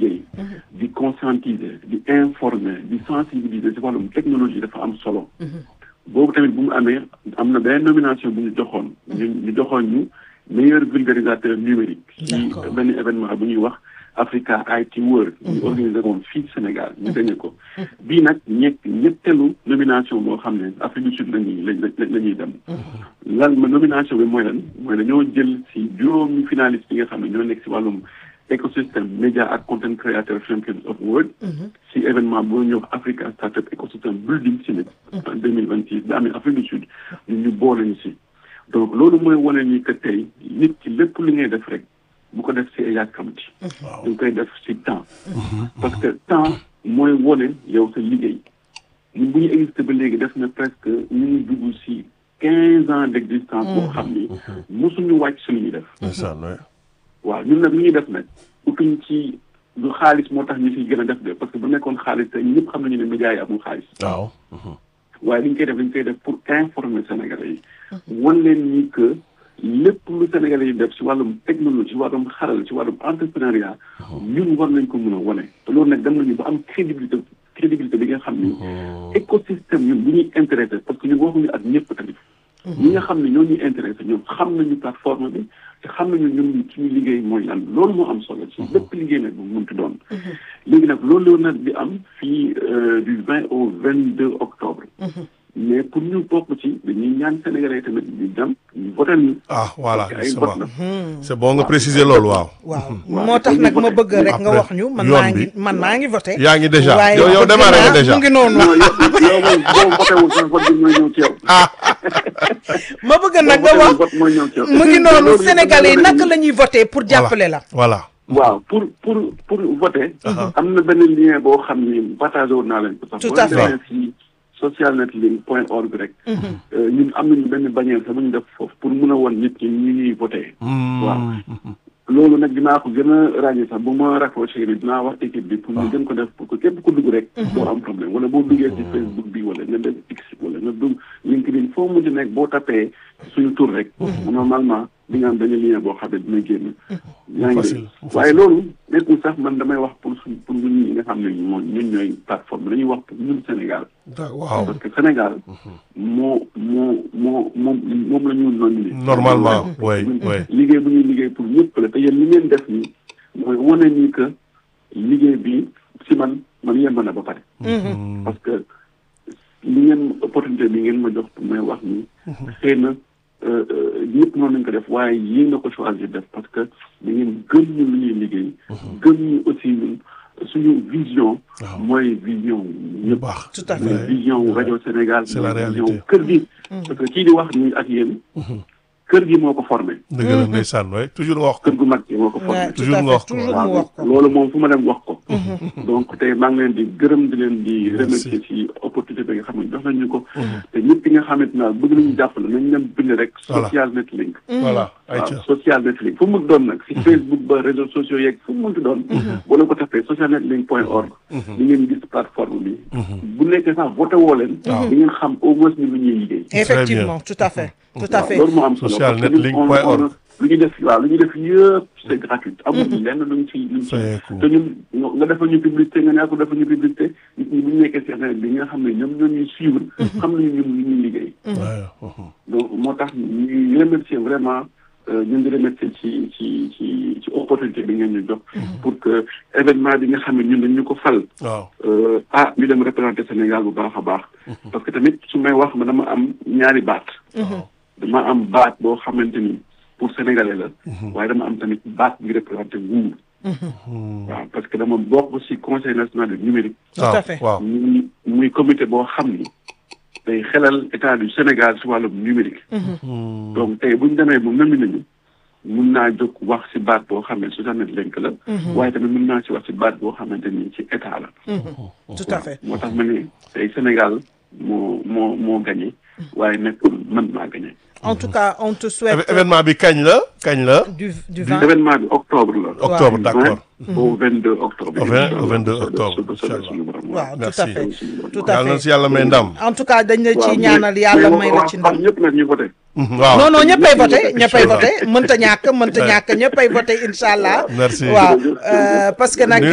liggéey di conscientiser di informer di sensibiliser ci wàllum technologie dafa am solo boobu tamit bu mu amee am na benn nomination bu ñu joxoon ñu ñu joxoon ñu meilleur vulgarisateur numérique ci benn événement bu ñuy wax Africa IT World ñu organisé woon fii Sénégal ñu gagné ko bii nag ñett ñetteelu nomination boo xam ne Afrique du Sud la ñuy la ñuy dem lan ma nomination bi mooy lan mooy dañoo jël si juróomi finaliste yi nga xam ne ñoo nekk si wàllum écosystème média ak content creator champions of world si événement boo ñuy wax Africa Startup Ecosystem Building Summit en deux mille vingt six da amee Afrique du Sud ñun ñu boole ñu si donc loolu mooy wane ni que tey nit ki lépp li ngay def rek bu ko def si yàkkamti dañ koy def si temps parce que temps mooy wone yow sa liggéey ñun bu ñu existé ba léegi def na presque ñu ngi dugg si quinze ans d' existence boo xam ni mosuñu wàcc si lu ñuy def waaw ñun nag lu ñuy def nag utuñ ci du xaalis moo tax ñu siy gën a def de parce que bu nekkoon xaalis te ñëpp xam nañu ne médias yi amul xaalis waaw waaye li ñu koy def dañ koy def pour informer Sénégalais yi wan leen ni que lépp lu Sénégalais yi def si wàllum technologie si wàllum xaral si wàllum entrepreneuriat ñun war nañ ko mën a wane te loolu nag dem nañu ba am crédibilité crédibilité bi nga xam ni écosystème ñun bu ñuy intéressé parce que ñun waxuñu ak ñëpp tamit ñi nga xam ne ñoo ñuy intéressé ñoom xam nañu plateforme bi te xam nañu ñun suñu liggéey mooy lan loolu moo am solo ci bépp liggéey nag bu mënti doon léegi nag loolu loolu nag di am fii du vingt au vingt deux octobre mais pour ñu bokk ci dañuy ñaan Sénégalais tamit ñu dem ñu voté ñu. ah voilà ay c'est vote bon la. c'est bon nga préciser loolu waaw. waaw waaw moo tax dañuy nag ma voté. bëgg rek nga Après, wax ñu man yoon maa ngi bi. man maa ngi voté yaa ngi déjà waaye yow yow bëgg démarré nga naa- déjà mu ngi noonu non yow yow moom boo voté wul sax vote bi mooy ñëw ci yow. ah ma bëgg nag boo nga voté wul wax vote mooy ñëw ci yow. mu ngi noonu Loolu yëpp Sénégalais yi dañu naka la ñuy voté pour jàppale la voilà waaw pour pour pour voter. am na benn lien boo xam ni partagé woon naa leen ko sax. Tout boo à fait. demee si socialnetlink point org rek. euh, ñun am nañu benn bannière sax bu ñu def foofu pour mun a won nit ñi ñu ñuy voté. waaw loolu nag dinaa ko gën a ràññee sax bu ma raccroché ni dinaa wax équipe bi pour ñu gën ko def pour que képp ku dugg rek. doo am problème wala boo duggee si Facebook bi wala nga def X wala nga dugg LinkedIn foo mujj nekk boo tapee suñu tur rek. normalement di nga am benn lien boo xam ne dina génn. yaa ngi facile, dégg facile. waaye loolu nekkul sax man damay wax pour suñ pour ñun ñi nga xam ne moom ñun ñooy plateforme dañuy wax pour ñun Sénégal. waaw parce que Sénégal moo moo moo moom moom la ñu nominé. normalement oui oui liggéey bu ñuy liggéey pour ñëpp la te yéen li ngeen def nii mooy wane ni que liggéey bi si man man yemb na ba pare. parce que li ngeen opportunité bi ngeen ma jox pour may wax ni xëy na euh, euh, ñëpp noonu nañ ko def waaye yéen na ko choisir def parce que da ngeen gëm ñu lu ñuy liggéey. gëm ñu aussi ñun suñu vision. Waaw. mooy vision bu ñëpp. baax Tout à fait. mooy vision wu rajo Sénégal. C'est la mooy vision réalité. kër gi. parce que kii di wax nii ak yéen. kër gi moo ko formé. dëgg la ndeysaan oui toujours nga wax ko kër gu mag gi moo ko formé. Ouais, tout toujours à nga fait wax ko. toujours mu wax ko loolu moom fu ma dem wax ko. donc tey maa ngi leen di gërëm di leen di remercier ci opportunité bi nga xam ne jox nañu ko. te ñëpp ñi nga xamante ne bëgg nañu jàppale nañ leen bind rek. Voilà. social net link. voilà waaw ayca social net link fu mu doon nag si Facebook ba réseaux sociaux yeeg fu mu mënti doon. boo leen ko tapee social net link point org. di ngeen gis plateforme bi. bu nekkee sax voté woo leen. di ngeen xam au moins ni lu ñuy liggéey. effectivement tout à fait tout à waaw fait loolu moo am solo Social parce que net ñun link on- point on- org. lu ñu def waaw lu ñu def yëpp c'est gratuit amul lenn luñ ci luñ ci Fayeeku. te ñun nga nga defal ñu publicité nga ne ko defal ñu publicité nit ñi bu ñu nekkee si internet bi nga xam ne ñoom ñoo ñuy suivre xam nañu ñun lu ñuy liggéey waaw donc moo tax ñuy remercier vraiment euh, ñu ngi remercier ci ci ci ci opportunité bi ngeen ñu jox pour que événement bi nga xam ne ñun dañ ñu ko fal waaw euh, ah ñu dem représenter Sénégal bu baax a baax parce que tamit su may wax ma dama am ñaari baat dama am baat boo xamante ni pour sénégalais la waaye dama am tamit baat bi représenté nguur waaw parce que dama bokk ci conseil national du numérique Tout à fait. waaw muy muy comité boo xam ni day xelal état du Sénégal ci wàllum numérique donc tey bu ñu demee bu nëmi nañu mun naa jóg wax ci baat boo xam ne Suzanne Lenk la waaye tamit mun naa ci wax ci baat boo xamante ni ci état la tout à fait moo tax ma ne tey Sénégal moo moo moo gagné waaye nekkul man maa gagné en tout cas on te souhaite Éve- événement bi kañ la kañ la du du vent événement bi octobre la octobre Ouais. d'accord au 22 octobre Au vingt- au 22 Inch'Allah. octobre, Su- su- su- Inch'Allah. suñu borom. waaw tout Merci. à fait tout à yàlla na fait si yàlla may ndam en tout cas dañ la ci waaw, ñaanal mais- yàlla mais may la waa- ci waa ndam ñëpp nag ñu voté waaw non non ñëppay voté Inch'Allah. ñëppay voté mënta ñàkk mënta ñàkk ñëppay voté incha allah Merci. waaw euh, parce que nag